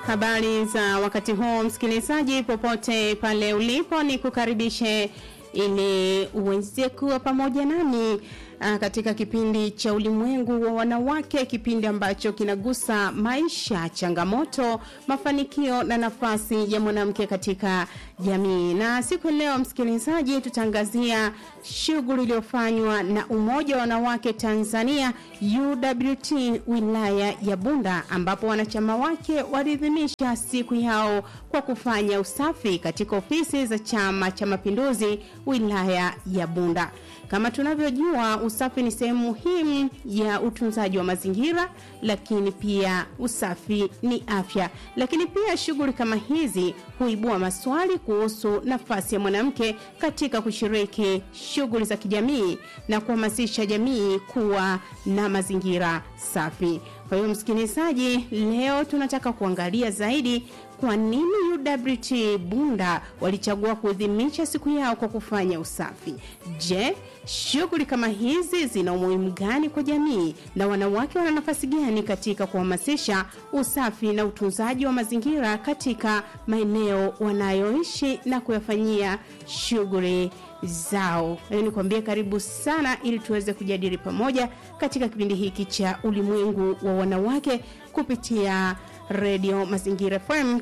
Habari za wakati huu msikilizaji, popote pale ulipo, ni kukaribishe ili uweze kuwa pamoja nami uh, katika kipindi cha ulimwengu wa wanawake, kipindi ambacho kinagusa maisha, changamoto, mafanikio na nafasi ya mwanamke katika jamii. Na siku leo msikilizaji, tutaangazia shughuli iliyofanywa na Umoja wa Wanawake Tanzania UWT wilaya ya Bunda, ambapo wanachama wake waliadhimisha siku yao kwa kufanya usafi katika ofisi za Chama cha Mapinduzi wilaya ya Bunda. Kama tunavyojua, usafi ni sehemu muhimu ya utunzaji wa mazingira, lakini pia usafi ni afya. Lakini pia shughuli kama hizi huibua maswali kuhusu nafasi ya mwanamke katika kushiriki shughuli za kijamii na kuhamasisha jamii kuwa na mazingira safi. Kwa hiyo msikilizaji, leo tunataka kuangalia zaidi kwa nini UWT Bunda walichagua kuadhimisha siku yao kwa kufanya usafi. Je, shughuli kama hizi zina umuhimu gani kwa jamii na wanawake wana nafasi gani katika kuhamasisha usafi na utunzaji wa mazingira katika maeneo wanayoishi na kuyafanyia shughuli zao. Nikwambie karibu sana ili tuweze kujadili pamoja katika kipindi hiki cha ulimwengu wa wanawake kupitia redio Mazingira FM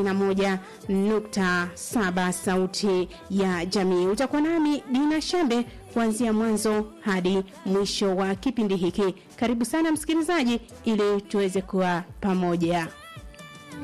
91.7 sauti ya jamii. Utakuwa nami Dina Shambe kuanzia mwanzo hadi mwisho wa kipindi hiki. Karibu sana msikilizaji, ili tuweze kuwa pamoja.